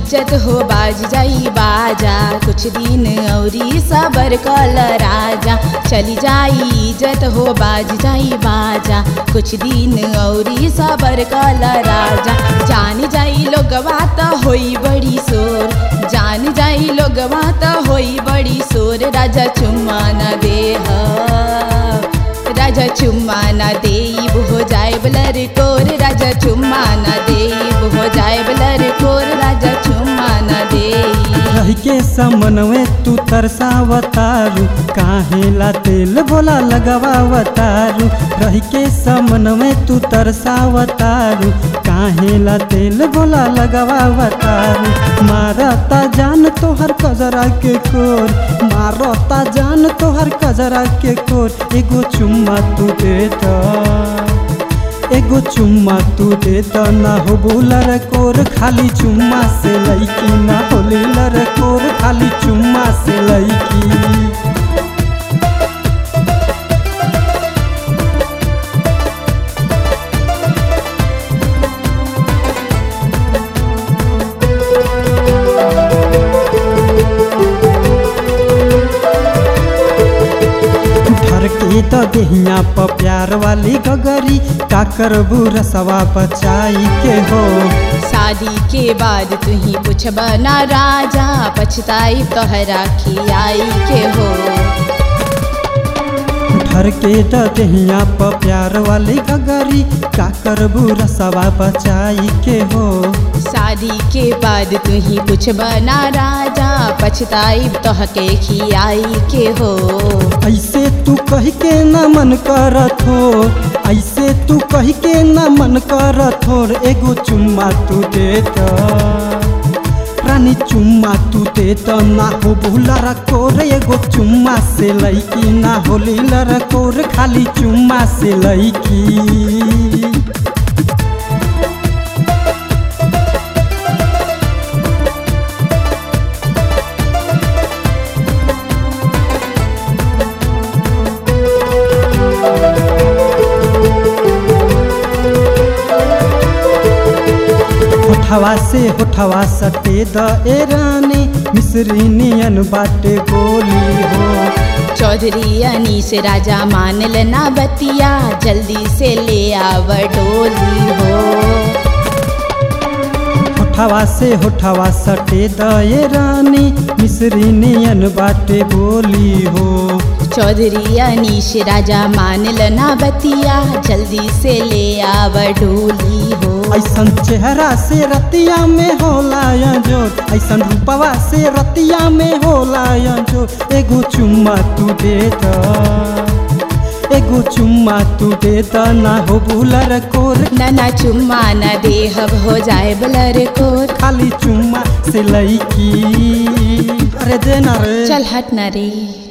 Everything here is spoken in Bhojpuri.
इज्जत हो बाज जाई बाजा कुछ दिन औरी सबर कल राजा चली जाई इज्जत हो बाज जाई बाजा कुछ दिन औरी सबर कल राजा जान जाई लोगवा त होई बड़ी शोर जान जाई लोगवा त होई बड़ी शोर राजा चुम्मा न देह राजा चुम्मा न देब हो जाए बलर कोर राजा चुम्मा न देब हो जाए बलर कोर राजा चुम्मा न देब रही के समनवे तू तरसावतारू काहे ला तेल बोला लगावतारू रही के समनवे तू तरसावतारू काहे ला तेल बोला लगावतारू मारता जान तोहर कजरा के कोर मारता जान तोहर कजरा के कोर एगो चुम्मा तू देता एगो चुम्मा तू दे त ना हो बुलर कोर खाली चुम्मा से लैकी ना हो लीलर कोर खाली चुम्मा से लैकी धर के तो देहिया प प्यार वाली गगरी का करबू रसवा बचाई के हो शादी के बाद तू ही पूछब ना राजा पछताई तोहरा खियाई के हो धर के तो देहिया प प्यार वाली गगरी का करबू रसवा बचाई के हो शादी के बाद तू ही पूछब ना राजा पछताई तोहके खियाई के हो ऐसे तू कह के न मन करत हो ऐसे तू कह के न मन करत हो एगो चुम्मा तू दे त रानी चुम्मा तू दे त ना हो भूलर कोर एगो चुम्मा से लैकी ना हो लीलर कोर खाली चुम्मा से लैकी होठवा से होठवा सटे द ए रानी मिसरी नियन बाटे गोली हो चौधरी अनीस राजा मान लेना बतिया जल्दी से ले आव डोली हो होठवा से होठवा सटे द ए रानी मिसरी नियन बाटे गोली हो चौधरी अनीश राजा मान लेना बतिया जल्दी से ले आव डोली हो ऐसन चेहरा से रतिया में होला जो ऐसन रूपवा से रतिया में होला जो एगो चुम्मा तू दे द एगो चुम्मा तू दे द ना हो बुलर कोर नना चुम्मा न देहब हो जाए बलर कोर खाली चुम्मा से लईकी अरे देना रे चल हट न रे